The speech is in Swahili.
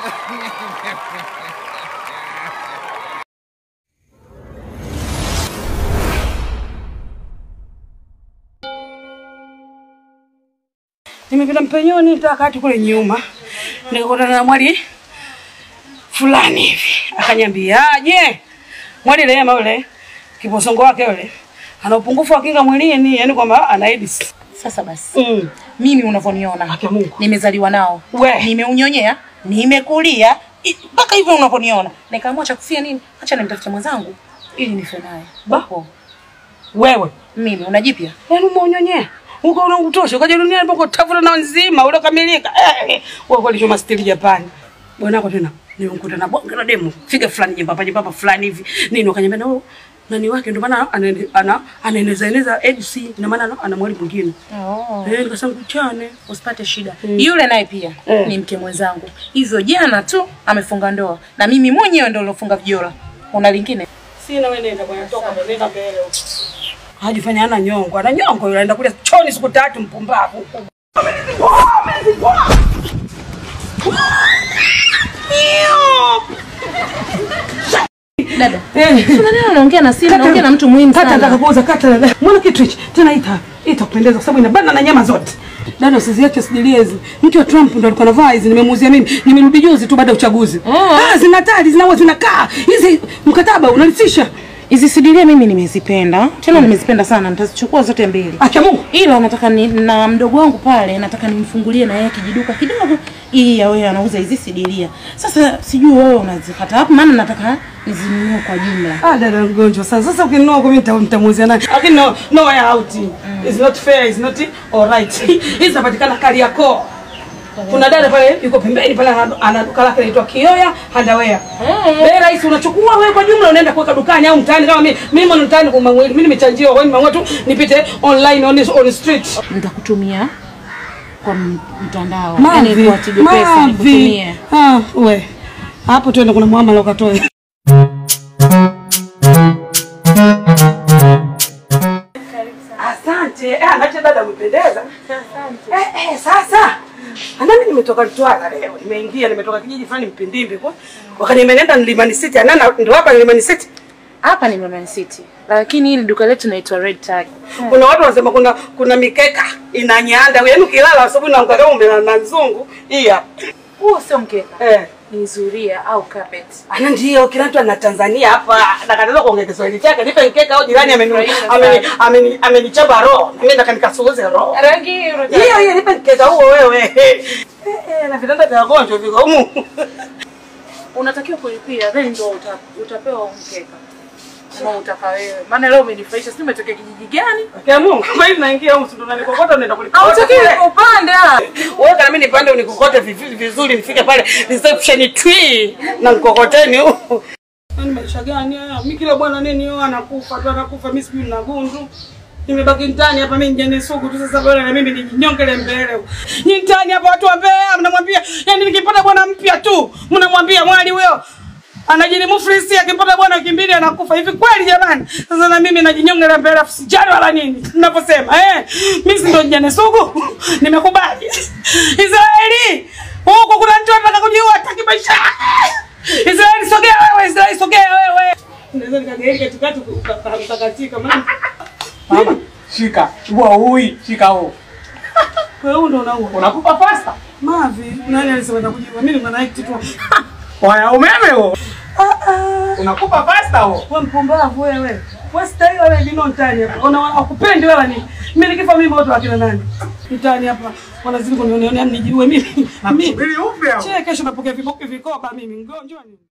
Nimepita mpenyoni takati kule nyuma, nikakutana na mwali fulani hivi, akanyambia aje, mwali Rehema yule kiposongo wake yule ana upungufu wa kinga mwilini, yani kwamba ana AIDS. Sasa basi Mm. mimi unavyoniona Haki ya Mungu. nimezaliwa nao We. nimeunyonyea nimekulia i- mpaka hivyo unavyoniona nikaamua cha kufia nini acha nimtafute mwenzangu ili nife naye Ba. Hapo. Wewe mimi unajipya yaani umeonyonyea uko unakutosha ukaja duniani pako tafuta na nzima ule kamilika eh, wewe kweli choma stili Japani bwanako tena nimekuta na bonge la demu figa fulani jembamba jembamba fulani hivi nini wakanyambia na huyo nani wake ndio maana anaene- ana anaeneza eneza AIDS ina maana ana- ana mwali mwingine oh. eh nikasema kuchane usipate shida yule naye pia Eh. ni mke mwenzangu hivyo jana tu amefunga ndoa na mimi mwenyewe ndo nilofunga vijora una lingine sina wewe nenda bwana toka ndo nenda mbele hajifanya ana nyongo ana nyongo yule anaenda kule choni siku tatu mpumbavu dada eh kuna nini unaongea na simu naongea na mtu muhimu Kata nataka sana kuuza kata dada. Mbona kitu hichi? Tena ita ita kupendeza kwa sababu inabana na nyama zote. Dada usiziache sidilie hizi. Mke wa Trump ndo alikuwa anavaa hizi nimemuuzia mimi. Nimerudi juzi tu baada ya uchaguzi. Ah, zina tali zinaua zinakaa. Hizi mkataba unalisisha. hizi sidilia mimi nimezipenda tena nimezipenda sana nitazichukua zote mbili Acha Mungu. ila nataka ni, na mdogo wangu pale nataka nimfungulie na yeye kijiduka kidogo ili yawe anauza hizi sidilia sasa sijui wewe unazipata wapi maana nataka nizinunue kwa jumla Ah, dada mgonjwa sasa. Sasa ukinunua kwa mimi nita- nitamuuzia nani? Lakini no no way out. It's not fair, it's not all right. Hizi zinapatikana Kariakoo. Kuna dada pale yuko pembeni pale ana- ana duka lake linaitwa Kioya Underwear. Bei rahisi unachukua wewe kwa jumla unaenda kuweka dukani au mtaani kama mimi mimi mwana mtaani kwa mwili mimi nimechanjiwa kwa hiyo nimeamua tu nipite online on on street. nitakutumia kwa m- mtandao yani kwa Tigo Pesa Mavi. nikutumie Ah, we. Hapo tuende kuna muamala ukatoe. Asante. Eh, anacha dada umependeza. Eh, eh, sasa. Anami nimetoka Mtwara leo. Nimeingia nimetoka kijiji fulani Mpindimbi kwa. Wakaniambia nenda Mlimani City. Anana ndio hapa Mlimani City. hapa ni Mlimani City lakini hili duka letu naitwa Red Tag Kuna watu wanasema kuna kuna mikeka inanyanda. Yaani ukilala asubuhi na kama umelala na nzungu. Hii hapa. huo sio mkeka Eh. ni zuria au carpet Ana ndio kila mtu ana Tanzania hapa nakataka kuongea Kiswahili chake nipe mkeka au jirani ameni ameni ameni amenichapa roho mimi nataka nikasuuze roho rangi hiyo hiyo nipe mkeka huo wewe eh eh na vitanda vya wagonjwa viko humu unatakiwa kulipia then ndio uta, utapewa huu mkeka kama utaka wewe maana leo umenifurahisha sijui umetokea kijiji gani kwa Mungu kwa hiyo naingia humu ndo nanikokota unaenda kulipa hautakiwi upande ah. wewe kana mimi nipande unikokote vizuri vizuri nifike pale reception twi na mkokoteni huu Yaani maisha gani haya? Mimi kila bwana nini yeye anakufa tu anakufa mimi sijui na gundu. Nimebaki ndani hapa mimi njane sugu tu sasa bwana na mimi nijinyongele mbele. Ni ndani hapa watu wa Mbeya mnamwambia yani nikipata bwana mpya tu mnamwambia mwali huyo anajini mufrisi akipata bwana wiki mbili anakufa hivi kweli jamani sasa na mimi najinyongela mbele afu sijali wala nini ninaposema eh mimi si ndo njane sugu nimekubali Israeli huko kuna mtu anataka kujiua hataki maisha Israeli sogea wewe, Israeli sogea wewe. Naweza nikageuka katikati ukakatika maana. Mama, shika. Chukua hui, shika huu. Wewe huyu ndo unaua. Unakupa pasta? Mavi, nani alisema atakujiua? Mimi ni act tu. Waya umeme huo. Ah ah. Unakupa pasta huo. Wewe mpumbavu wewe. Wewe stahili wewe dino ndani hapa. Una wakupendi wewe nini? Mimi nikifa mimi watu wakina nani? Mtani hapa wanazidi kunionea nijiue mimi. Mimi. Nakusubiri upe hapo. Che kesho napokea vikoba mimi mgonjwa nini?